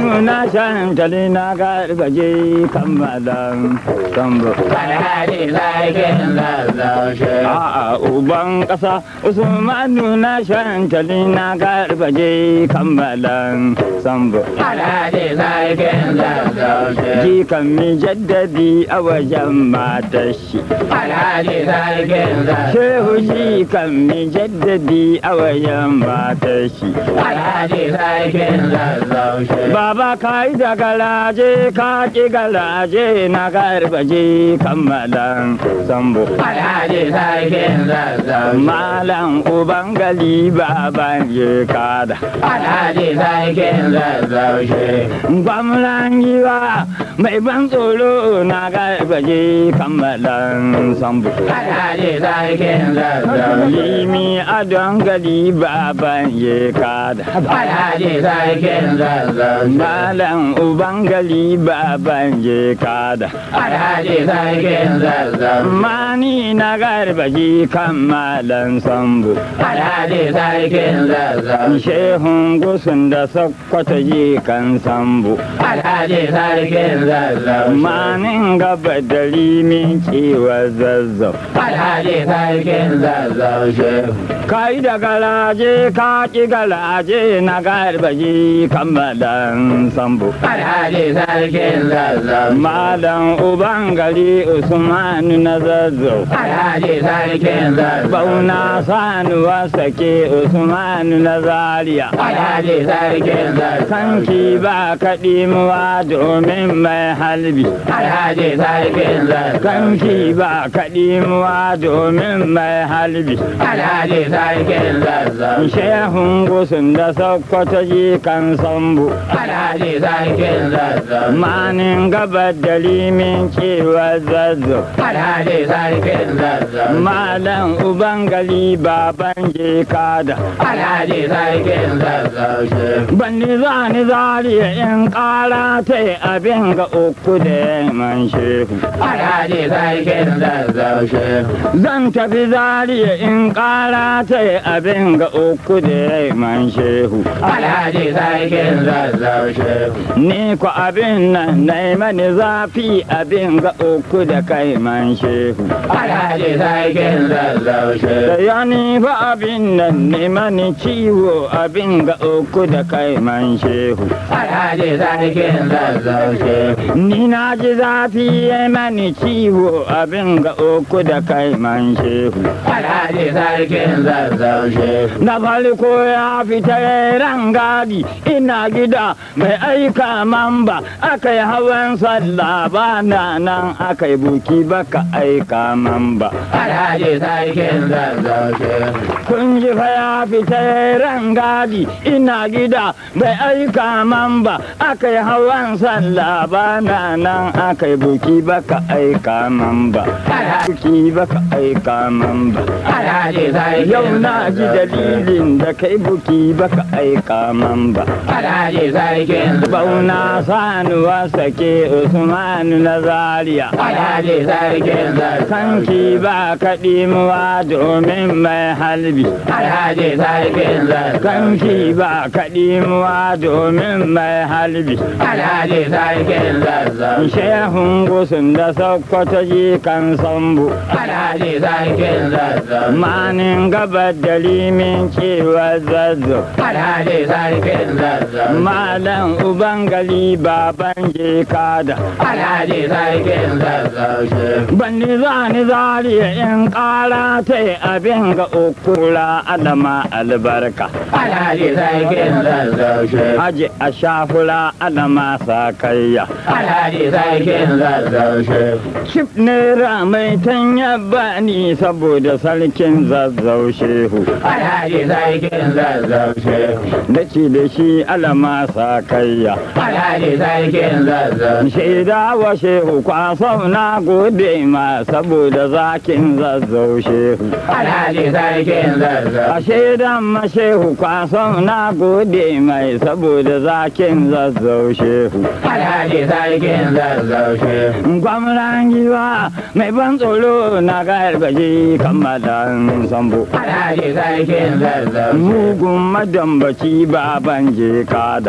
Usmanu na shantali na gargaje kammalan sambo. Alhaji sarkin zazzau shehu. A'a uban ƙasa Usmanu na shantali na gargaje kammalan sambo. Alhaji sarkin zazzau shehu. Jikan mi jaddadi a wajen matar shi. Alhaji sarkin zazzau Shehu jikan mi jaddadi a wajen matar shi. Alhaji sarkin zazzau shehu. Baba ka yi da galaje ka ƙi galaje na garbaje kammalan sambo. Alhaji sarkin zazzau shehu. Malam uban gali baban je kada. Alhaji sarkin zazzau shehu. Gwamnan giwa mai ban tsoro na garbaje kammalan sambo. Alhaji sarkin zazzau shehu. Limi adon gali baban je kada. Alhaji sarkin zazzau shehu. Malam uban gali baban je kada. Alhaji sarkin zazzau shehu. Mani na garbaji kan malan sambo. Alhaji sarkin zazzau shehu. Shehun gusun da sakkwata ji kan sambo. Alhaji sarkin zazzau shehu. Manin gaba da limin kiwa zazzau. Alhaji sarkin zazzau shehu. Kai da galaje ka ki galaje na garbaji kan malan sambo. Alhaji sarkin zazzau shehu. Malam uban gari Usmanu na zazzau. Alhaji sarkin zazzau Bauna sanuwa sake Usmanu na Zaria. Alhaji sarkin zazzau Kanki ba kaɗimuwa domin mai halbi. Alhaji sarkin zazzau Kanki ba kaɗimuwa domin mai halbi. Alhaji sarkin zazzau Shehun gusun da sokoto ji kan sambu. Alhaji sarkin zazzau Manin gabar da limin cewa zazzo. Alhaji sarkin zazzau Malam Ubangali baban je kada. Alhaji sarkin zazzau shehu Banni za ni zariya in ƙara ta abin ga uku da man shehu. Alhaji sarkin zazzau shehu Zan tafi zariya in ƙara ta abin ga uku da man shehu. Alhaji sarkin zazzau shehu Ni ku abin nan na mani zafi abin ga uku da kai man shehu. Alhaji sarkin zazzau Da shehu ya ni fa abin nan ne mani ciwo abin ga uku da kai man shehu. Alhaji sarkin zazzau shehu Ni na ji zafi ya mani ciwo abin ga uku da kai man shehu. Alhaji sarkin zazzau shehu Na farko ya fita ran gadi ina gida mai aika mamba aka yi hawan sallah ba na nan aka yi buki baka aika mamba. Alhaji sarkin zazzau shehu Kun ji fa ya fita ran gadi ina gida bai aika mamba aka yi hawan sallah ba na nan aka yi buki baka aika mamba. Buki baka aika mamba. Alhaji sarkin Yau na ji dalilin da kai buki baka aika mamba. Alhaji sarkin Bauna sanuwa sake Usmanu na Zaria. Alhaji sarkin zazzau Kanki ba kaɗimuwa domin mai halbi. Alhaji sarkin zazzau Kanki ba kaɗimuwa domin mai halbi. Alhaji sarkin zazzau Shehun gusun da sokoto ji kan sambu. Alhaji sarkin zazzau Manin gabar da limin cewa zazzo. Alhaji sarkin zazzau Malam Ubangali baban je kada. Alhaji sarkin zazzau shehu Banni za ni zariya in ƙara ta abin ga ukura adama albarka. Alhaji sarkin zazzau shehu Haji a shafura adama sakayya. Alhaji sarkin zazzau shehu Cif naira mai tanya bani saboda sarkin zazzau shehu. Alhaji sarkin zazzau shehu Da ci da shi alama sakayya. Alhaji sarkin zazzau Shaida wa shehu kwasau na gode ma saboda zakin zazzau shehu. Alhaji sarkin zazzau A shaidan ma shehu kwasau na gode mai saboda zakin zazzau shehu. Alhaji sarkin zazzau shehu Gwamnan giwa mai ban tsoro na gargaji kammalan sambo. Alhaji sarkin zazzau shehu Mugun madambaci baban je kada. Alhaji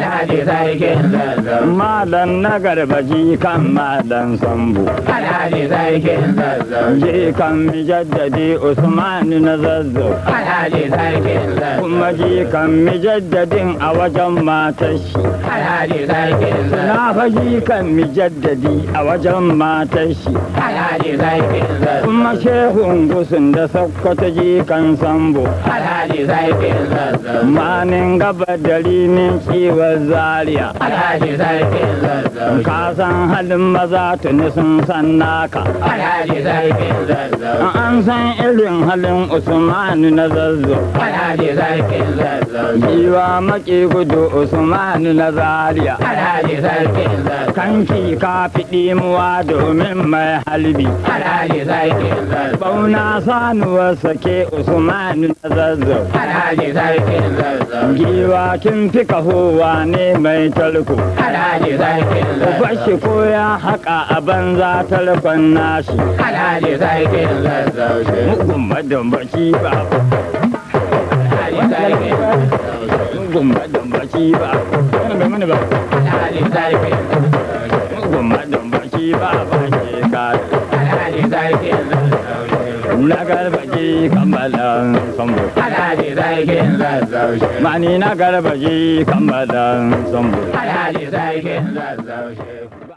Alhaji sarkin zazzau. Malam na garbaji kan malam sambu. Alhaji sarkin zazzau. Je kan mijaddadi Usman na zazzau. Alhaji sarkin zazzau. Kuma je kan mijaddadin a wajen matar shi. Alhaji sarkin zazzau. Na faji kan mijaddadi a wajen matar shi. Alhaji sarkin zazzau. Kuma shehun gusun da sakkwato je kan sambo. Alhaji sarkin zazzau. Manin gaba da rinin kiwon zaria. Alhaji sarkin zazzau. Ka san halin maza tuni sun san naka. Alhaji sarkin zazzau. An san irin halin Usman na zazzau. Alhaji sarkin zazzau. Giwa maki gudu Usman na zaria. Alhaji sarkin zazzau. Kanki ka fiɗi muwa domin mai halbi. Alhaji sarkin zazzau. Bauna sanuwar sake Usman na zazzau. Alhaji sarkin zazzau. Giwa kin fi kahowa ne mai talko. Alhaji sarkin zazzau. Bashi ko ya haƙa a banza talkon nashi. Alhaji sarkin zazzau. Mugun madambaci ba. Alhaji sarkin zazzau. Mugun madambaci ba. Kana bai mani ba. Alhaji sarkin zazzau. Mugun madambaci ba ba ke kare. Alhaji sarkin zazzau. Na garbaji kammalan sambo. Alhaji sarkin zazzau. Mani na garbaji kammalan sambo. Alhaji sarkin zazzau.